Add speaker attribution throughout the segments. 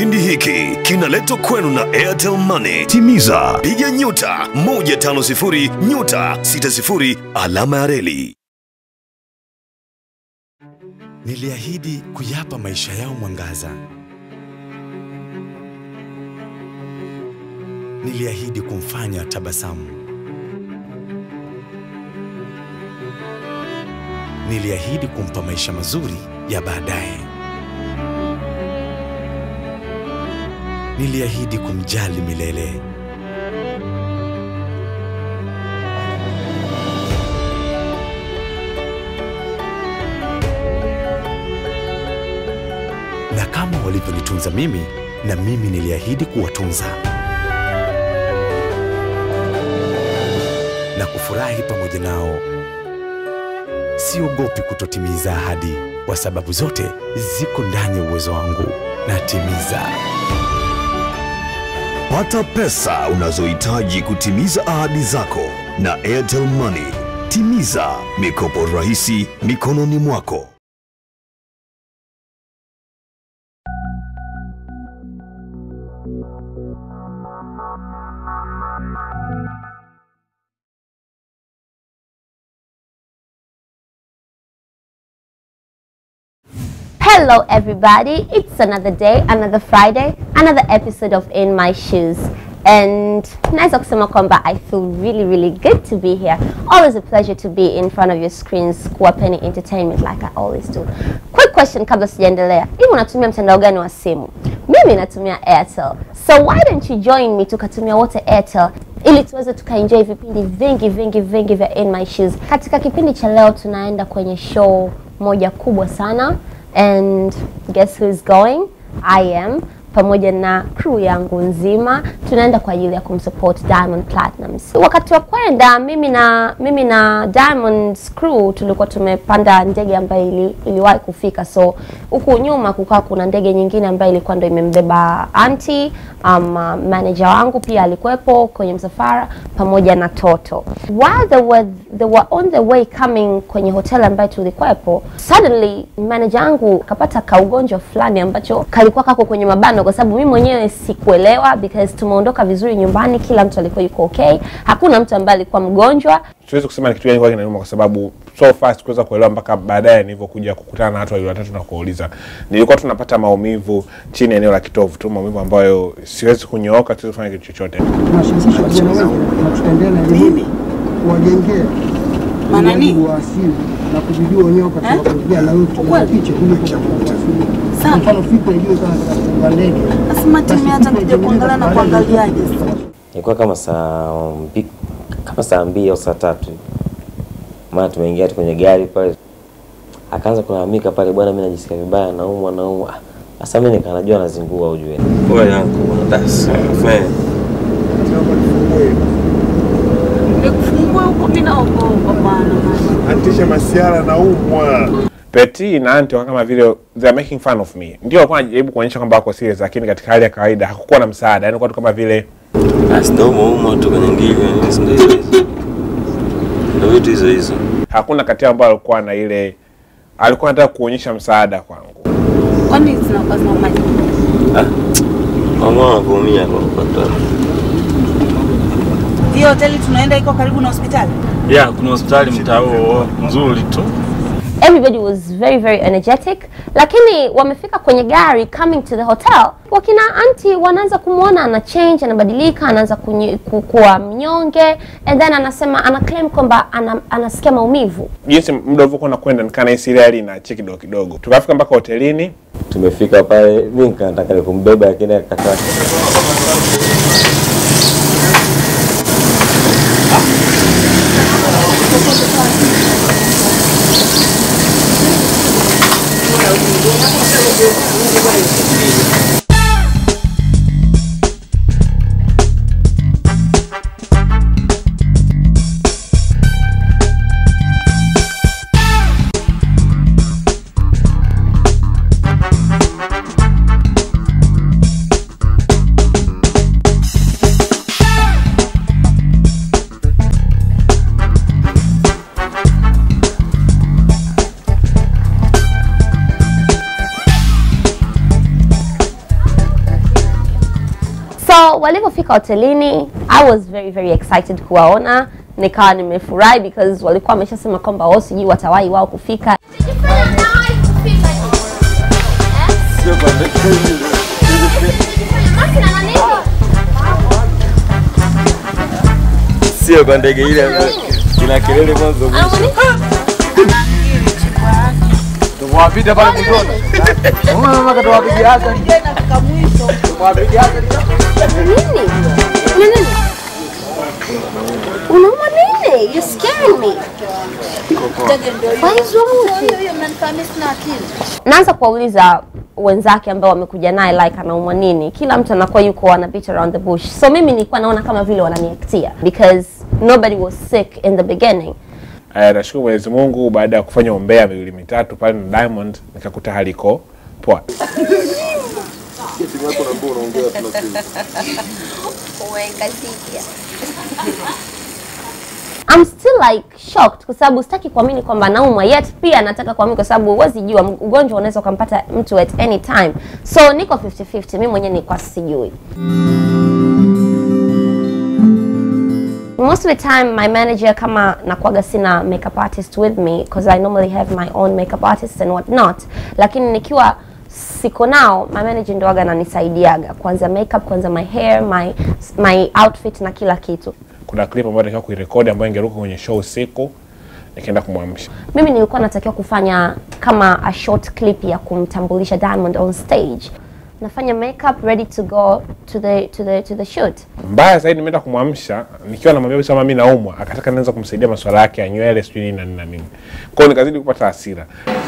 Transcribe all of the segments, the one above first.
Speaker 1: Kipindi hiki kinaletwa kwenu na Airtel Money. Timiza, piga nyota 150 nyota 60 alama ya reli.
Speaker 2: Niliahidi kuyapa maisha yao mwangaza. Niliahidi kumfanya tabasamu. Niliahidi kumpa maisha mazuri ya baadaye. Niliahidi kumjali milele. Na kama walivyonitunza mimi, na mimi niliahidi kuwatunza na kufurahi pamoja nao. Siogopi kutotimiza ahadi, kwa sababu zote ziko ndani ya uwezo wangu. Natimiza.
Speaker 1: Pata pesa unazohitaji kutimiza ahadi zako na Airtel Money. Timiza mikopo rahisi mikononi mwako.
Speaker 3: Hello, everybody. It's another day, another Friday, another episode of In My Shoes. And naweza kusema kwamba I feel really, really good to be here. Always a pleasure to be in front of your screens kuwapeni entertainment like I always do. Quick question kabla sijaendelea. Hivi unatumia mtandao gani wa simu? Mimi natumia Airtel. So why don't you join me tukatumia wote Airtel ili tuweze tukaenjoy vipindi vingi vingi vingi vya In My Shoes. Katika kipindi cha leo tunaenda kwenye show moja kubwa sana and guess who is going? I am pamoja na crew yangu nzima tunaenda kwa ajili ya kumsupport Diamond Platnumz. Wakati wa kwenda mimi na mimi na Diamond's crew tulikuwa tumepanda ndege ambayo ili, iliwahi kufika, so huku nyuma kukawa kuna ndege nyingine ambayo ilikuwa ndo imembeba anti um, uh, manager wangu pia alikuwepo kwenye msafara pamoja na Toto. While they were, they were on the way coming kwenye hotel ambayo tulikuwepo, suddenly manager wangu kapata kaugonjwa fulani ambacho kalikuwa kako kwenye mabano, kwa sababu mimi mwenyewe sikuelewa because tumeondoka vizuri nyumbani, kila mtu alikuwa yuko okay, hakuna mtu ambaye alikuwa mgonjwa.
Speaker 4: siwezi kusema ni kitu gani kwa kinaniuma kwa sababu so far sikuweza kuelewa mpaka baadaye nilivyokuja kukutana na watu wawili watatu na kuwauliza. Nilikuwa tunapata maumivu chini ya eneo la kitovu tu, maumivu ambayo siwezi kunyooka, siwezi kufanya kitu chochote.
Speaker 5: tunashirikisha vijana wengi na tutaendelea na elimu kuwajengea
Speaker 6: Manani?
Speaker 5: ulimwengu wa asili na kujijua wenyewe katika kuongea na mtu na picha kuliko katika kuwasili. Kwa
Speaker 6: Sawa.
Speaker 5: mfano fikra ijue kama katika kufunga ndege.
Speaker 6: Nasema timu hata kuja kuangalia na kuangaliaje sasa.
Speaker 7: Ilikuwa kama saa mbi, kama saa mbili au saa tatu hivi. maana tumeingia tu kwenye gari pale, akaanza kulalamika pale, bwana, mimi najisikia vibaya, naumwa naumwa. Ah, Sasa mimi nikanajua anazingua, ujue
Speaker 8: Pole yangu bwana, das. Man.
Speaker 6: Nikufungua huko mimi naogopa bwana.
Speaker 9: Antisha masiara na umwa.
Speaker 4: Peti na Anti wakawa kama vile they are making fun of me. Ndio walikuwa wanajaribu kuonyesha kwamba wako serious, lakini katika hali ya kawaida hakukuwa na msaada, yani kwa tu kama vile
Speaker 8: Basi ndio umo umo tu kwenye ngili, yani si ndio hizo hizo. Ndio vitu hizo hizo.
Speaker 4: hakuna kati yao ambao alikuwa na ile alikuwa anataka kuonyesha msaada kwangu.
Speaker 6: Kwani zinakuwa zina maji?
Speaker 8: Mama anavuumia kwa kupata.
Speaker 6: Hiyo hoteli tunaenda iko karibu na hospitali?
Speaker 10: ya kuna hospitali mtaa huo nzuri tu
Speaker 3: everybody was very very energetic lakini wamefika kwenye gari coming to the hotel wakina anti wanaanza kumwona ana change anabadilika anaanza kunyi- ku- kuwa mnyonge and then anasema ana claim kwamba ana, anasikia maumivu
Speaker 4: Jinsi muda ulivyokuwa unakwenda nikaa nahisi ile hali inaachia kidogo kidogo. Tukafika mpaka hotelini,
Speaker 7: tumefika pale, mimi nikataka nikumbeba, lakini akakataa.
Speaker 3: walivyofika hotelini I was very very excited kuwaona, nikawa nimefurahi because walikuwa wameshasema kwamba wao sijui watawahi wao kufika.
Speaker 8: Sio kwa ndege ile ambayo ina kelele mwanzo mwisho.
Speaker 11: Tumewapita pale mwanzoni. Unaona mama katuwapigia Hassan. Tumewapita Hassan.
Speaker 3: Nini? Kuna nini? Unauma nini? You're scaring me. What is wrong with you? Naanza kuwauliza wenzake ambao wamekuja naye like anaumwa nini. Kila mtu anakuwa yuko ana beat around the bush. So mimi nilikuwa naona kama vile wananiactia because nobody was sick in the beginning.
Speaker 4: Eh, nashukuru Mwenyezi Mungu baada ya kufanya umbea miwili mitatu pale na Diamond nikakuta hali iko poa.
Speaker 3: I'm still like shocked kwa sababu sitaki kuamini kwamba naumwa yet pia nataka kuamini kwa sababu huwezi jua ugonjwa unaweza ukampata mtu at any time. So niko 50-50, mimi mwenyewe nilikuwa sijui. Most of the time my manager kama nakuaga sina makeup artist with me because I normally have my own makeup artist and what not, lakini nikiwa siko nao my manager ndo waga ananisaidiaga kwanza makeup, kwanza my hair, my my outfit na kila kitu.
Speaker 4: Kuna clip ambayo nilikuwa kuirekodi ambayo ingeruka kwenye show usiku, nikaenda kumwamsha.
Speaker 3: Mimi nilikuwa natakiwa kufanya kama a short clip ya kumtambulisha Diamond on stage. Nafanya makeup ready to go to the to the to the shoot.
Speaker 4: Mbaya zaidi nimeenda kumwamsha nikiwa namwambia kabisa mama mimi naumwa, akataka nianza kumsaidia masuala yake ya nywele sijui nini na nini na nini. Kwa hiyo nikazidi kupata hasira.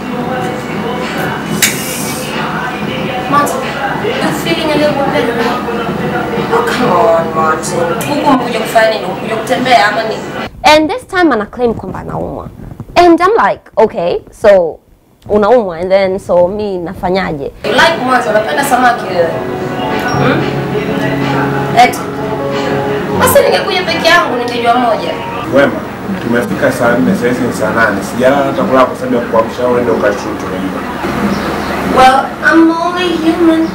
Speaker 3: Martin, you feeling a little bit better now? Oh, come on, Martin. Huku mkuja kufanya nini? Mkuja kutembea ama nini? And this time ana claim kwamba anaumwa. And I'm like, okay, so unaumwa and then so mi nafanyaje? You like mwanzo unapenda samaki wewe. Hmm? Eti. Basi ningekuja peke yangu ningejua moja.
Speaker 4: Wema, tumefika saa nne sasa hizi ni saa nane. Sijalala hata kulala kwa sababu ya kuamsha wewe ndio ukashoot unajua.
Speaker 3: Well, I'm only human.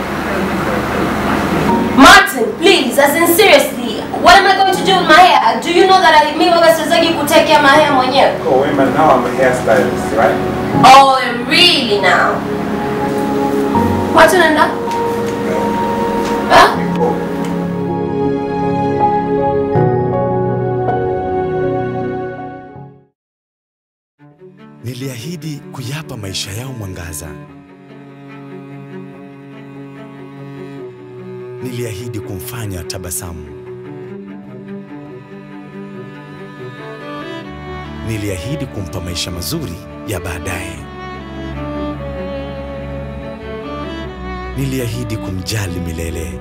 Speaker 3: Martin, please, as in seriously, what am I going to do with my hair? Do you know that I mimi waga siwezagi kutekea my hair mwenyewe?
Speaker 4: Oh, Wema, now I'm a hairstylist, right?
Speaker 3: Oh, really now? Watu nenda? Huh?
Speaker 2: Niliahidi kuyapa maisha yao mwangaza. Niliahidi kumfanya tabasamu. Niliahidi kumpa maisha mazuri ya baadaye. Niliahidi kumjali milele.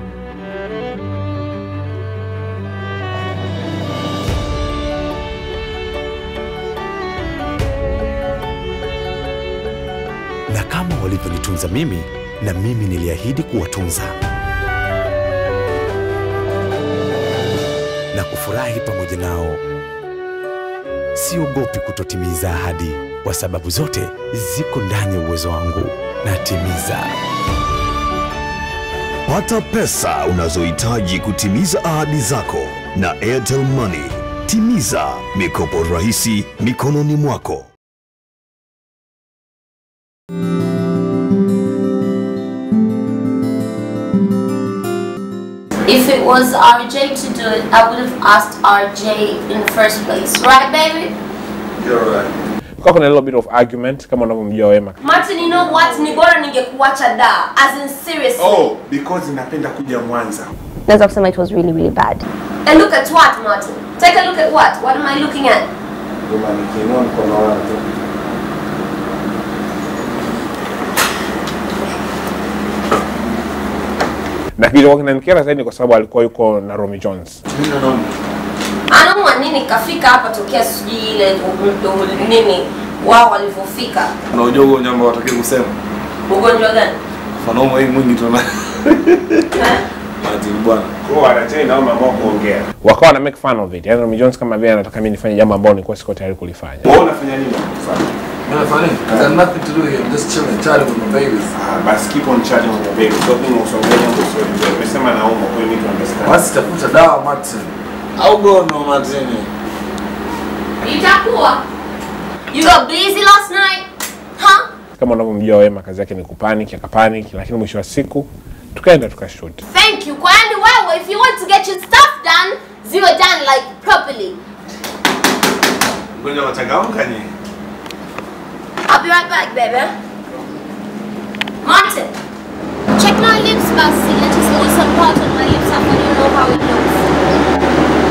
Speaker 2: na kama walivyonitunza mimi, na mimi niliahidi kuwatunza na kufurahi pamoja nao. Siogopi kutotimiza ahadi, kwa sababu zote ziko ndani ya uwezo wangu. Natimiza.
Speaker 1: Pata pesa unazohitaji kutimiza ahadi zako na Airtel Money. Timiza mikopo rahisi mikononi mwako.
Speaker 3: If it was RJ to do it, I would have asked RJ in the first place. Right, baby?
Speaker 4: You're right. Kwa kuna little bit of argument kama unavyomjua Wema.
Speaker 3: Martin, you know what? Ni bora ningekuacha da. As in seriously.
Speaker 9: Oh, because napenda kuja Mwanza.
Speaker 3: Naweza kusema it was really, really bad. And look at what, Martin? Take a look at what? What am I looking at?
Speaker 4: Wema nikiinua mkono wangu. Na kilichokuwa kinanikera zaidi ni kwa sababu alikuwa yuko na Romy Jones.
Speaker 3: Anaumwa nini kafika hapa tokea sijui ile u- u- nini wao walivyofika.
Speaker 8: Unajua ugonjwa ambao wataki kusema.
Speaker 3: Ugonjwa gani?
Speaker 8: Mfano hii mwingi tuna. Martin bwana.
Speaker 4: Kwa anachai na mama kuongea. Wakawa na make fun of it. Yaani Romy Jones kama vile anataka mimi nifanye jambo ambalo nilikuwa siko tayari kulifanya.
Speaker 9: Wewe unafanya nini? Sasa
Speaker 11: You're funny? I got nothing to do here. I'm just chilling, chatting with my babies.
Speaker 4: Ah, basi keep on chatting with your baby. So mimi usongea mambo sio vizuri. Nimesema naumwa kwa hiyo need to understand.
Speaker 11: Basi tafuta dawa Martin. Au gono Martin.
Speaker 3: Itakuwa. You got busy last night? Huh?
Speaker 4: Kama unavyomjua Wema kazi yake ni kupanic, akapanic, lakini mwisho wa siku tukaenda tukashoot.
Speaker 3: Thank you. Kwani wewe, if you want to get your stuff done, ziwe done like properly.
Speaker 9: Ngoja wachangamka nyinyi.
Speaker 3: I'll be right back, baby. Martin, check my lips, Basi. Let us know some part on my lips after you know how it looks.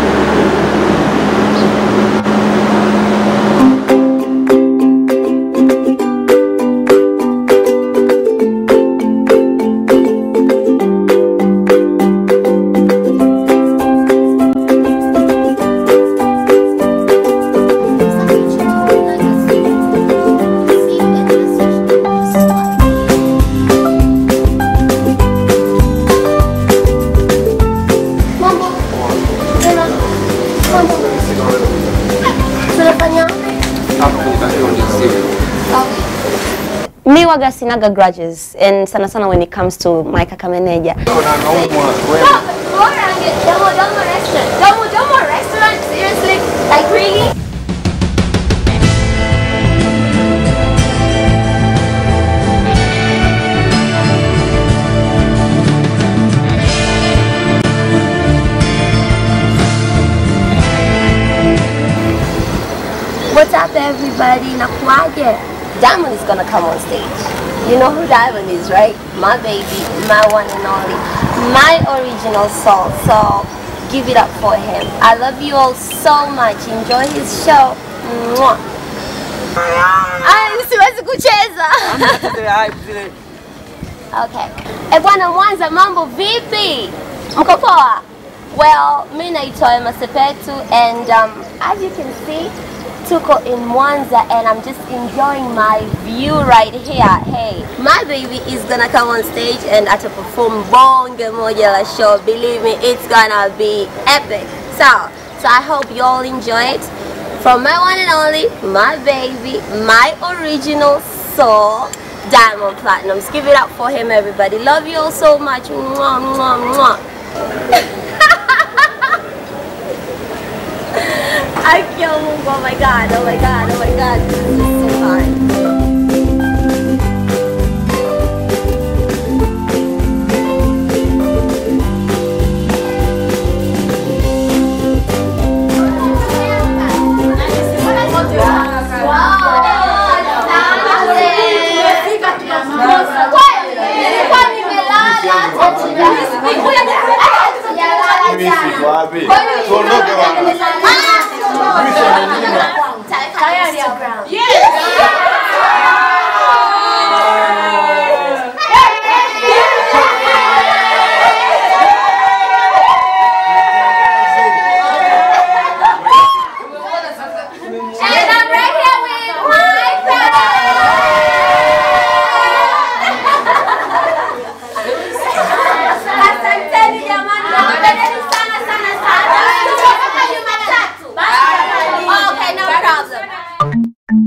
Speaker 3: Mambo. Tena. Mambo. Tunafanya mi waga sinaga grudges and sana sana when it comes to my kaka meneja Bora ange- Domo Domo restaurant. Domo Domo restaurant? Seriously? Like really? What's up, everybody? Nakuaje? Diamond is gonna come on stage. You know who Diamond is, right? My baby, my one and only, my original soul. So give it up for him. I love you all so much. Enjoy his show. Mwah. Ay, siwezi kucheza. Okay. Eh bwana Mwanza, mambo vipi? Mko poa? Well, mi naitwa Emma Sepetu and um, as you can see, tuko in Mwanza and I'm just enjoying my view right here. Hey, my baby is gonna come on stage and ata perform bonge moja la show. Believe me, it's gonna be epic. So, so I hope you all enjoy it. From my one and only, my baby, my original soul, Diamond Platinums. Give it up for him, everybody. Love you all so much. Mwah, mwah, mwah. I kill Mungu. Oh my god, oh my god, oh my god. This is just so hard.
Speaker 9: Tuondoke bwana.
Speaker 3: And I'm right here with my Asanteni jamani, nawapendeni sana sana sana. Tuko mpaka Jumatatu. Okay, no problem.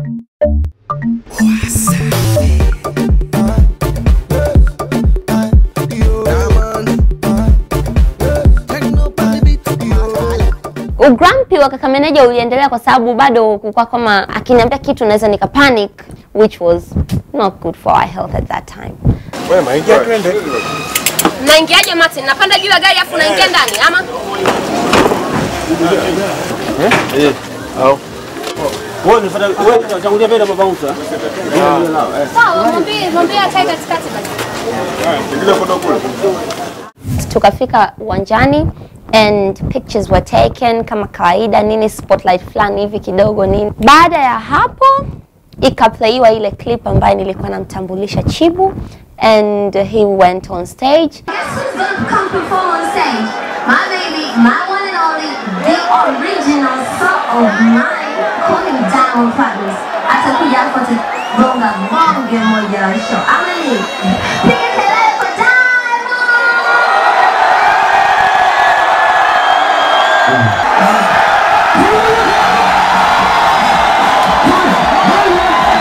Speaker 3: Ugrampi wa kaka meneja uliendelea kwa sababu bado kulikuwa kama akiniambia kitu naweza nika panic which was not good for our health at that time.
Speaker 4: Wema, ingia twende.
Speaker 3: Naingiaje Martin? Napanda juu ya gari afu naingia ndani ama?
Speaker 10: Wewe unafuata wewe unatangulia mbele baba Musa.
Speaker 3: Sawa, mwambie mwambie akae katikati basi.
Speaker 9: Ingia kwenda kule.
Speaker 3: Tukafika uwanjani and pictures were taken kama kawaida nini spotlight fulani hivi kidogo nini. Baada ya hapo ikaplayiwa ile clip ambayo nilikuwa namtambulisha Chibu and he went on stage.
Speaker 12: come perform on stage. My baby, my one and only, the original soul of mine, call him Diamond Platnumz. Atakuja hapo atagonga bonge moja la show. Ama nini? Piga kelele kwa Diamond!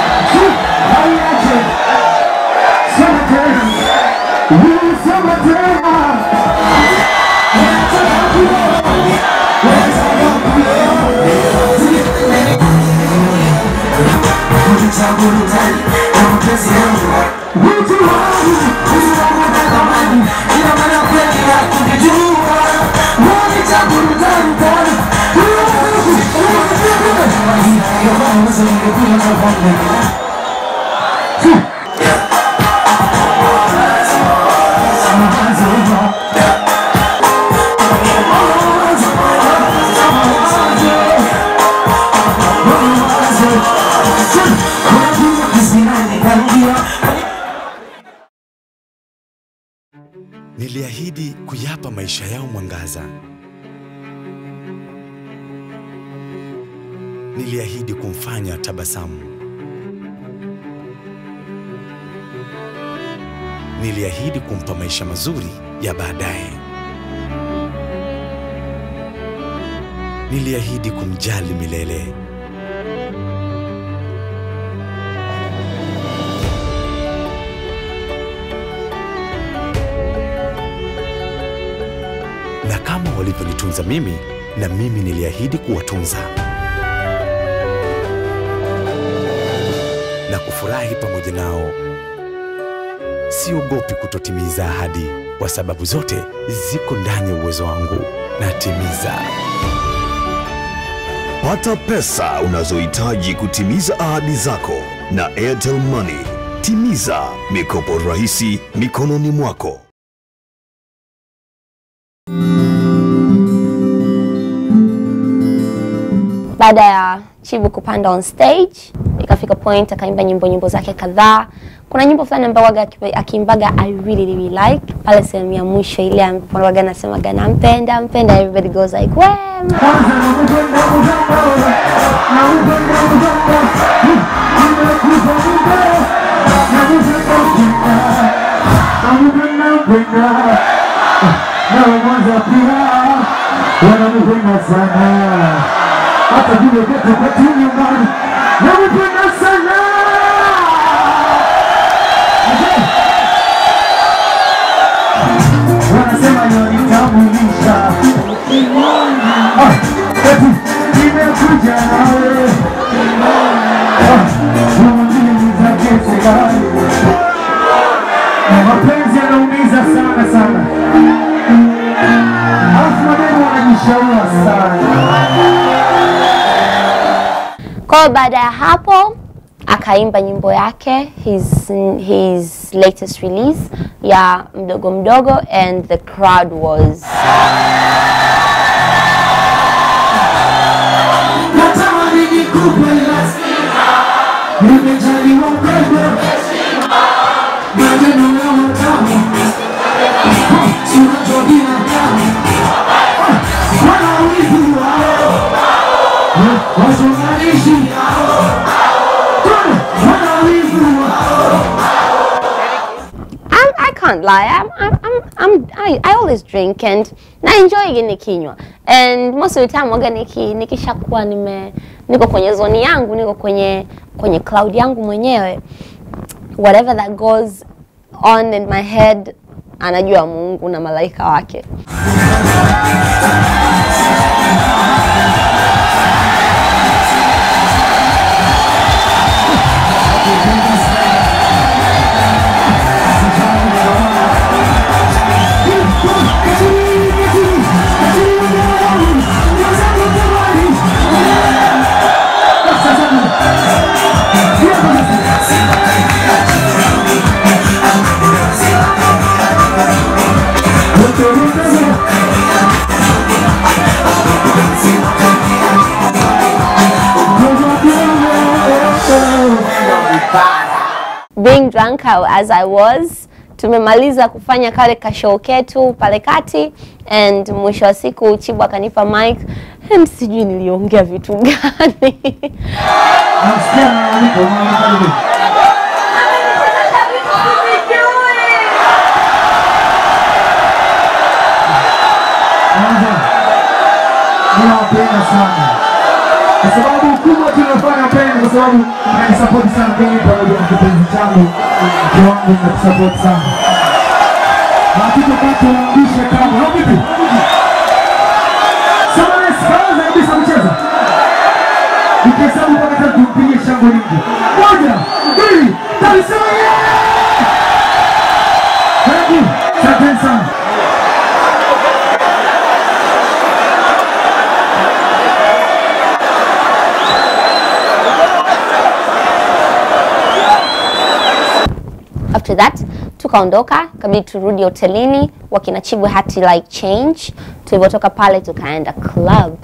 Speaker 2: Niliahidi kuyapa maisha yao mwangaza. Niliahidi kumfanya tabasamu. Niliahidi kumpa maisha mazuri ya baadaye. Niliahidi kumjali milele. na kama walivyonitunza mimi, na mimi niliahidi kuwatunza na kufurahi pamoja nao. Siogopi kutotimiza ahadi, kwa sababu zote ziko ndani ya uwezo wangu. Natimiza.
Speaker 1: Pata pesa unazohitaji kutimiza ahadi zako na Airtel Money. Timiza mikopo rahisi mikononi mwako.
Speaker 3: baada ya Chibu kupanda on stage, ikafika point akaimba nyimbo nyimbo zake kadhaa. Kuna nyimbo fulani ambayo waga akipe- akiimbaga I really really like pale sehemu ya mwisho ile ambapo waga anasemaga nampenda mpenda, everybody goes like wema
Speaker 13: Mwanza pia wananipenda sana, hata vile geto kwetu nyumbani wananipenda sana. Wanasema yonitambulisha eti nimekuja nawe umiliza kesegani mapenzi yanaumiza sana sana alafu maneno wanajishaua sana
Speaker 3: Kwa hiyo baada ya hapo akaimba nyimbo yake his, his latest release ya mdogo mdogo and the crowd was
Speaker 13: natamani nikupe nimejaliwa upendo maneno ya matamu tunajua binadamu wana wivu wao wachonganishi wana wivu wao
Speaker 3: I'm, I can't lie. I'm, I'm, I'm, I'm, I, I always drink and na enjoy nikinywa and most of the time waga niki, nikishakuwa nime niko kwenye zoni yangu niko kwenye kwenye cloud yangu mwenyewe whatever that goes on in my head anajua Mungu na malaika wake. being drunk as I was, tumemaliza kufanya kale kashow ketu pale kati and mwisho wa siku Chibu akanipa mic and sijui niliongea vitu gani
Speaker 13: ninawapenda sana kwa sababu kubwa tunafanya peni kwa sababu mnanisapoti sana peni pamoja na kipenzi changu mke wangu mnatusapoti sana hatutopata uangushe kamwe. Au vipi? Samanes, kaanza kabisa mchezo. Nikihesabu mpaka tatu tumpigie shangwe nyingi. Moja, mbili, tatu, sema yeah! Karibu, asanteni sana.
Speaker 3: after that tukaondoka kabidi turudi hotelini wakina chibwe hati like change tulivyotoka pale tukaenda club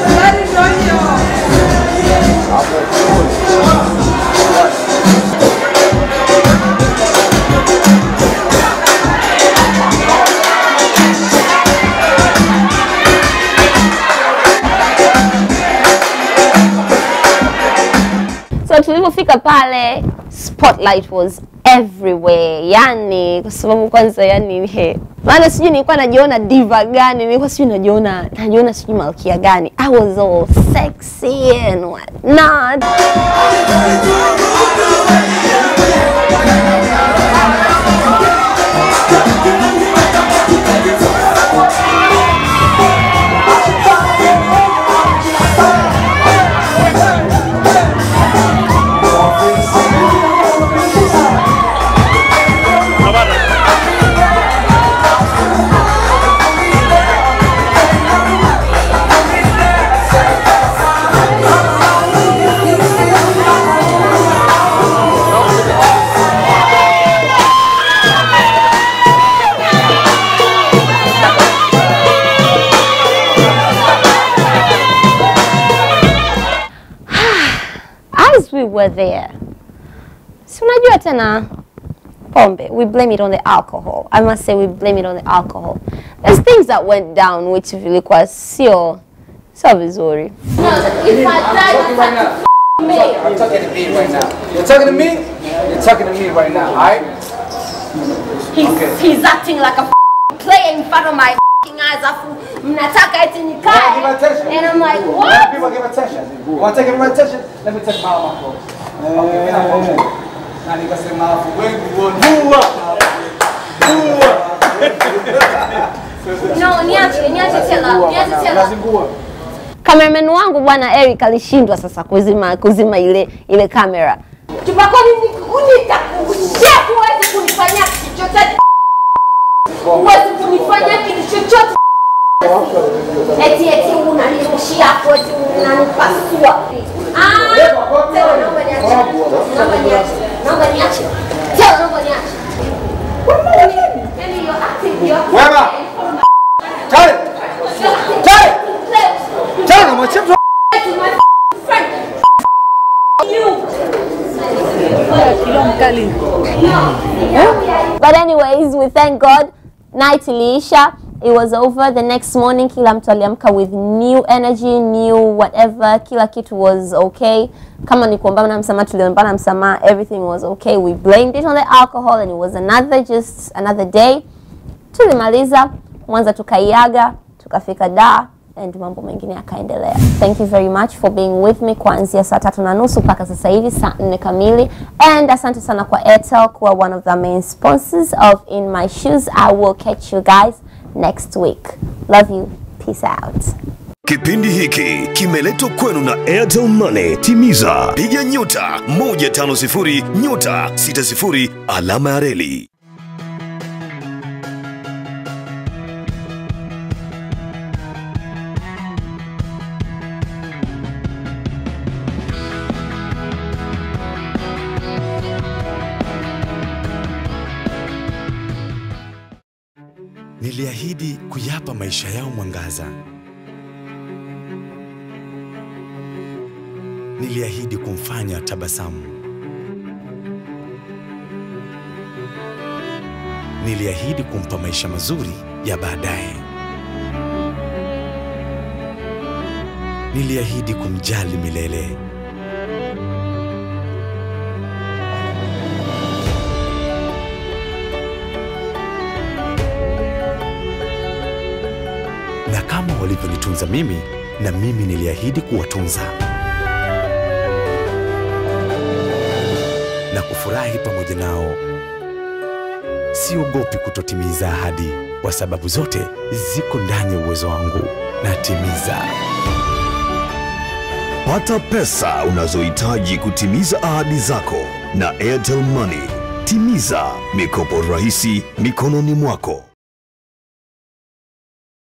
Speaker 3: so tulivyofika pale spotlight was everywhere yani kwa sababu kwanza yani he maana sijui nilikuwa najiona diva gani nilikuwa sijui najiona najiona sijui malkia gani i was all sexy and what not as we were there si unajua tena pombe we blame it on the alcohol i must say we blame it on the alcohol there's things that went down which vilikuwa sio sio vizuri
Speaker 14: I'm talking to me right now. You're talking to me? You're talking to me right now, alright?
Speaker 3: he's,
Speaker 14: Okay.
Speaker 3: he's acting like a player in front of my eyes afu mnataka eti
Speaker 14: You wanna give
Speaker 3: nikae
Speaker 14: attention?
Speaker 3: and i'm like
Speaker 14: You
Speaker 3: what
Speaker 14: want people to give attention? You want to take everyone attention? Let me take my arm off. Okay, mimi naomba. Na nikasema afu wengi wanua.
Speaker 3: no niache niache tena niache tena
Speaker 14: Unazingua.
Speaker 3: cameraman wangu bwana Eric alishindwa sasa kuzima kuzima ile ile kamera. Tupakoni nitakushia huwezi kunifanyia kitu chochote. Huwezi kunifanyia kitu chochote. Eti eti unanirushia hapo eti unanipasua. Ah, tena naomba niache. Naomba niache. Naomba niache. Tena naomba niache. Yaani you're acting you're acting.
Speaker 14: Wema. Tale. Tale. Tale na mwache mtu.
Speaker 3: But anyways, we thank God. Night iliisha. It was over. The next morning kila mtu aliamka with new energy, new whatever. Kila kitu was okay. Kama ni kuombana msamaha tuliombana msamaha. Everything was okay. We blamed it on the alcohol and it was another just another day. Tulimaliza Mwanza tukaiaga, tukafika Dar and mambo mengine yakaendelea. Thank you very much for being with me kuanzia saa tatu na nusu mpaka sasa hivi saa nne kamili, and asante sana kwa Airtel kuwa one of the main sponsors of In My Shoes. I will catch you guys next week. Love you. Peace out.
Speaker 1: Kipindi hiki kimeletwa kwenu na Airtel Money. Timiza, piga nyota 150 nyota 60 alama ya reli.
Speaker 2: Niliahidi kuyapa maisha yao mwangaza. Niliahidi kumfanya tabasamu. Niliahidi kumpa maisha mazuri ya baadaye. Niliahidi kumjali milele. na kama walivyonitunza mimi, na mimi niliahidi kuwatunza na kufurahi pamoja nao, sio siogopi kutotimiza ahadi, kwa sababu zote ziko ndani ya uwezo wangu. Natimiza.
Speaker 1: Pata pesa unazohitaji kutimiza ahadi zako na Airtel Money. Timiza mikopo rahisi mikononi mwako.